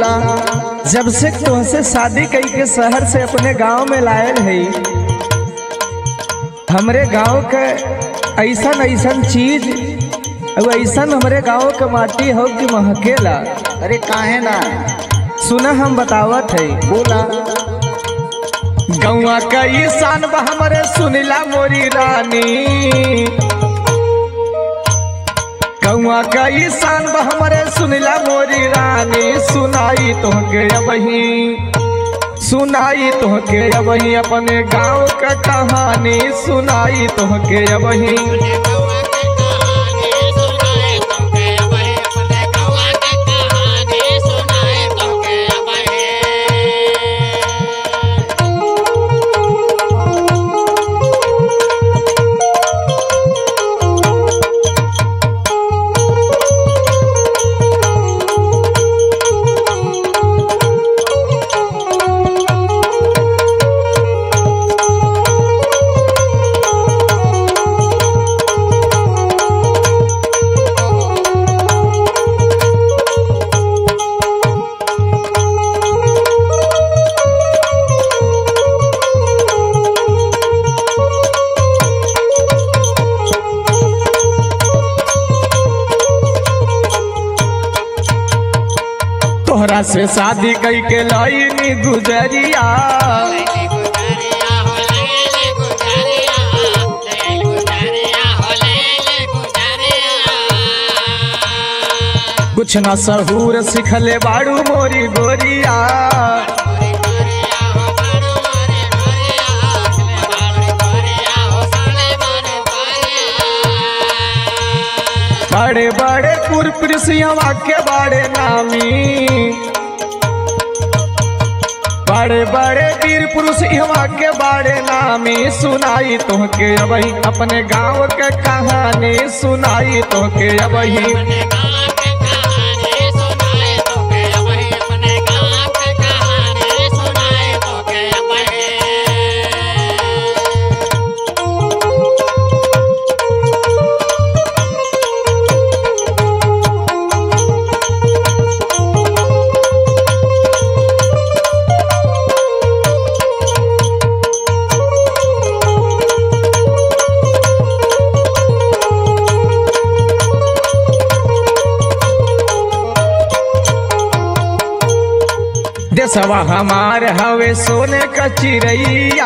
बोला जब से तुमसे शादी कई के शहर से अपने गांव में लायल है हमरे गांव के ऐसन ऐसन चीज और ऐसन हमरे गांव के माटी हो कि महकेला अरे काहे ना सुना हम बतावत है बोला गौआ कई सान बा हमरे सुनिला मोरी रानी गौआ कई सान बा हमरे सुनिला मोरी रानी सुनाई तोहके अबही सुनाई तोहके अबही अपने गांव का कहानी सुनाई तोहके अबही तोहरा से शादी कई के लाइनी गुजरिया कुछ न सहूर सिखले बाड़ू मोरी गोरिया बड़े बड़े पुरपुरसिया के बड़े नामी बड़े बड़े वीर पुरुष इहवा के बड़े नामी सुनाई तोहके अबही अपने गांव के कहानी सुनाई तोहके अबही देसवा हमार हवे सोने का चिड़ैया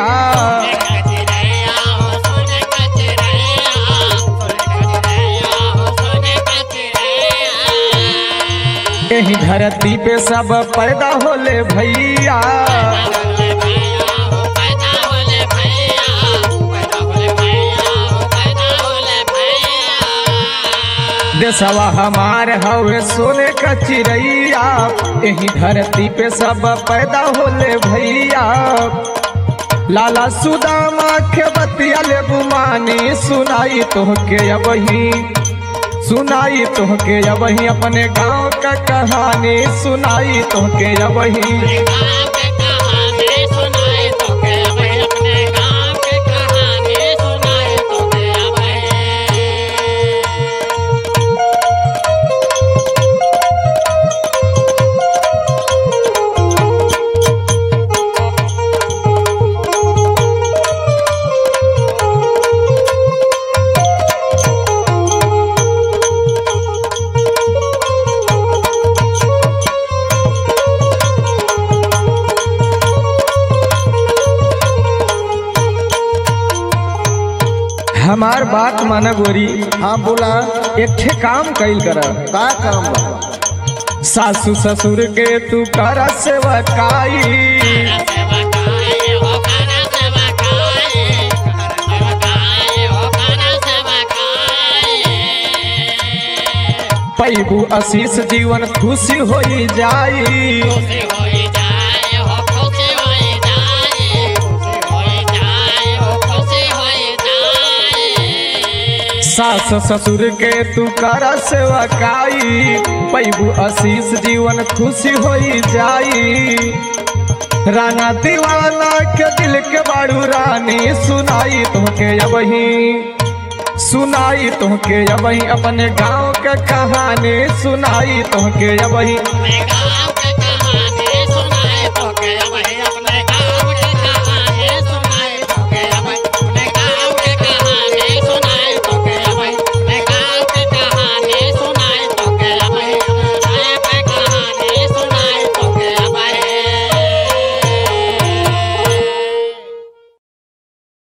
यही धरती पे सब पैदा होले भैया देसवा हमार हवे सोने का चिड़ैया यही धरती पे सब पैदा होले भैया लाला सुदामा के बतिया ले बुमानी सुनाई तोहके अबही सुनाई तोहके अबही अपने गांव का कहानी सुनाई तोहके अबही हमार बात माना गोरी हाँ बोला एक ठे काम कैल कर का काम बा सासू ससुर के तू कर सेवकाई पैबू आशीष जीवन खुशी होई जाई सास ससुर के तू कर सेवकाई पैबू आशीष जीवन खुशी होई जाई राना दीवाना के दिल के बाड़ू रानी सुनाई तोहके अबही सुनाई तोहके अबही अपने गांव के कहानी सुनाई तोहके अबही Mega